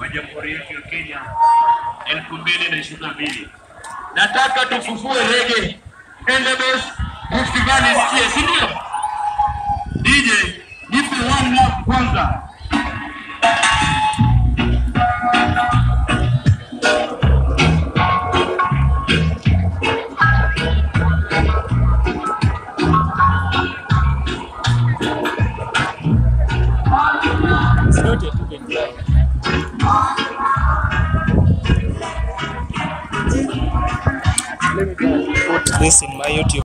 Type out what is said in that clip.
wa jamhuri yetu ya Kenya elfu mbili na ishirini na mbili. Nataka tufufue rege Endebess Rift Valley isikie, si ndio? DJ, nipe one love kwanza. Put this in my YouTube.